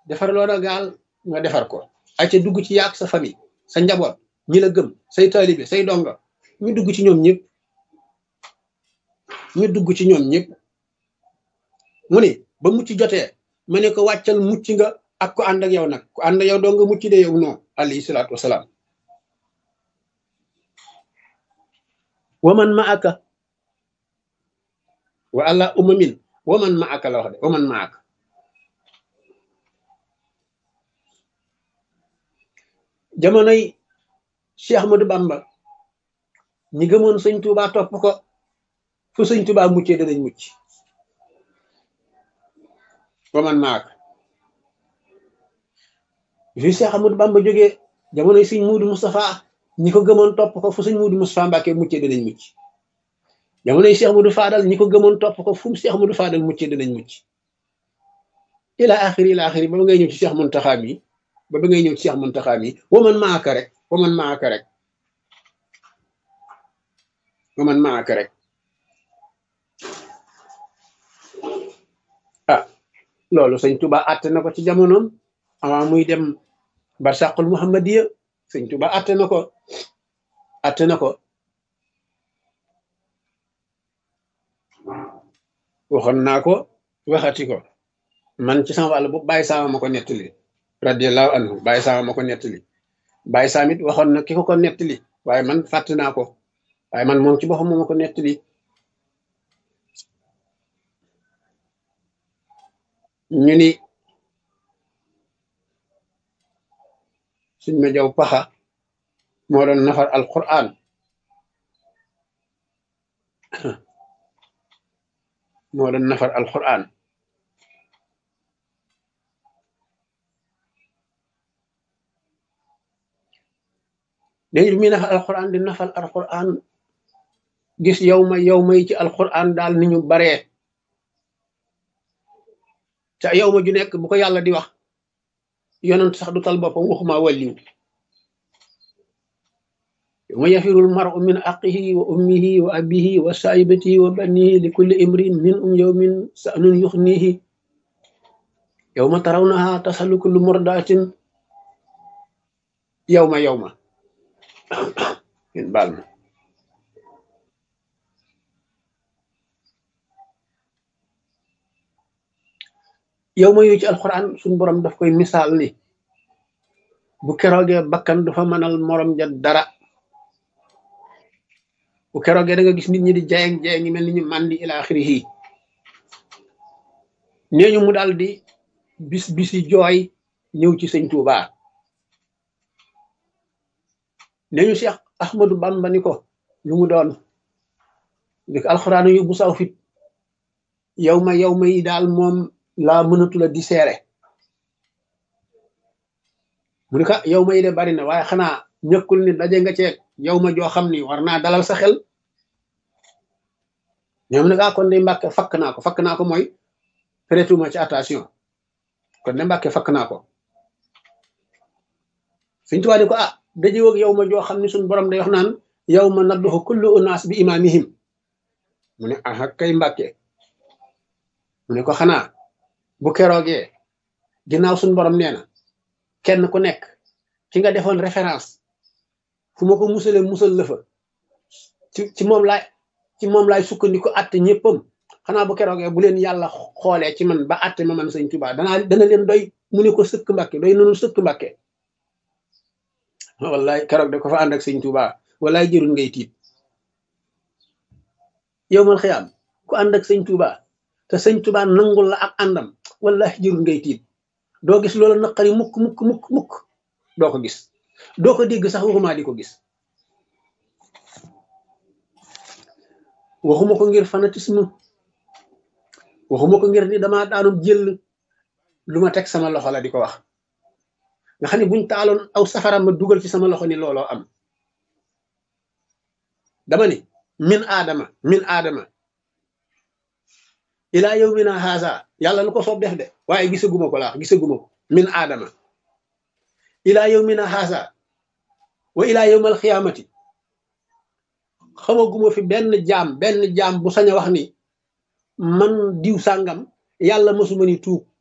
defar loola gaal nga defar ko ay ca dugg ci yaag sa famille sa njaboot ñi la gëm say taalibe say donga ñu dugg ci ñoom ñëpp ñu dugg ci ñoom ñëpp mu ne ba mucc jotee ma ne ko wàccal mucc nga ak ko ànd ak yow nag ku ànd ak yow doo nga mucc de yow non alayhi salaatu wasalaam waman ma aka wa allah umamin waman ma aka la wax de waman ma aka jamonoy Cheikh Ahmadou Bamba ñi gëmoon sëñ Tuubaa topp ko fu sëñ Tuubaa muccee danañ mucc waman maak fi Cheikh Ahmadou Bamba jógee jamonoy sëñ Muudu Moustapha ñi ko gëmoon topp ko fu sëñ Muudu Moustapha Mbàkke muccee danañ mucc jamonoy Cheikh Ahmadou Fadal ñi ko gëmoon topp ko fu Cheikh Ahmadou Fadal muccee danañ mucc ila axiri ila axiri ba ba ngay ñëw ci Cheikh Muntaxa mi ba ba ngay ñëw ci Cheikh Muntaxa mi waman maaka rek waman maaka rek waman maaka rek ah loolu sëñ Tuba àtte na ko ci jamonoom avant muy dem barsàqul muhammadiya sëñ Tuba àtte na ko àtte na ko waxoon naa ko waxati ko man ci sama wàll bu bàyyi saama ma ko nettali radiallahu anhu bàyyi saama ma ko nettali bàyyi saam it waxoon na ki ko ko nettali waaye man fàtte naa ko waaye man moom ci boppam moo ma ko nettali ñu ni suñ ma jaw paxa moo doon nafar alquran moo doon nafar alquran léegi bi muy nafar alquran di nafar alquran gis yow ma yow ma yi ci alquran daal ni ñu baree te yow ma ju nekk bu ko yàlla di wax yonent sax du tal boppam waxuma wàlliw yawma yafirul mar'u min aqihi wa ummihi wa abihi wa saahibatihi wa banihi li kulli imrin min um yawmin sa'nun yuxnihi yawma tarawnaha tasalu kullu murdatin yawma yawma ngeen baal ma yow ma yu ci alxuraan suñ borom daf koy misaal ni bu keroogee bakkan du fa mënal morom ja dara bu keroogee da nga gis nit ñi di jayeng jayeng mel ni ñu màndi ila axirihi nee ñu mu daal di bis bisi jooy ñëw ci sëñ Tuuba nee ñu Cheikh Ahmadou Bamba ni ko lu mu doon di ko alxuraan yu bu saw fit yow ma yow ma yi daal moom laa mënatula di seere mu ne ko yow ma yi de bari na waaye xanaa ñëkkul ni daje nga ceeg yow ma joo xam ni war naa dalal sa xel ñoom ne kaa kon de mbàkke fakk naa ko fakk naa ko mooy prêtuma ci attention kon de mbàkke fakk naa ko suñ tubaab ni ko ah daje woog yow ma joo xam ni suñ borom day wax naan yow ma nadduxu kullu unaas bi imaamihim mu ne aha kay mbàkke mu ne ko xanaa bu keroogee ginnaaw suñu borom nee na kenn ku nekk ki nga defoon référence fu ma ko musale musal la fa ci ci moom laay ci moom laay sukkandiku atte ñëppam xanaa bu keroogee bu leen yàlla xoolee ci man ba atte ma man sëñ Tuubaa danaa dana leen doy mu ne ko sëkk mbàkke doy nanu sëkk mbàkke wallaay keroog de ko fa ànd ak sëñ Tuubaa wallaay jërul ngay tiit yow mal xiyaam ku ànd ak sëñ Tuubaa te sëñ Tuubaa nangul la ak àndam wallahi jërul ngay tiit doo gis loola naqari mukk mukk mukk mukk doo ko gis doo ko dégg sax waxuma di ko gis waxuma ko ngir fanatisme waxuma ko ngir ni dama daanum jël lu ma teg sama loxo la di ko wax nga xam ne buñ taaloon aw safara ma dugal ci sama loxo ni looloo am dama ni min aadama min aadama ilaa yow mi na haasa yàlla lu ko soob def de waaye gisaguma ko laax gisaguma ko min aadama ilaa yow mi na haasa wa ilaa yowmal xiyaamati xamaguma fi benn jaam benn jaam bu sañ a wax ni man diw sàngam yàlla mësuma ni tuub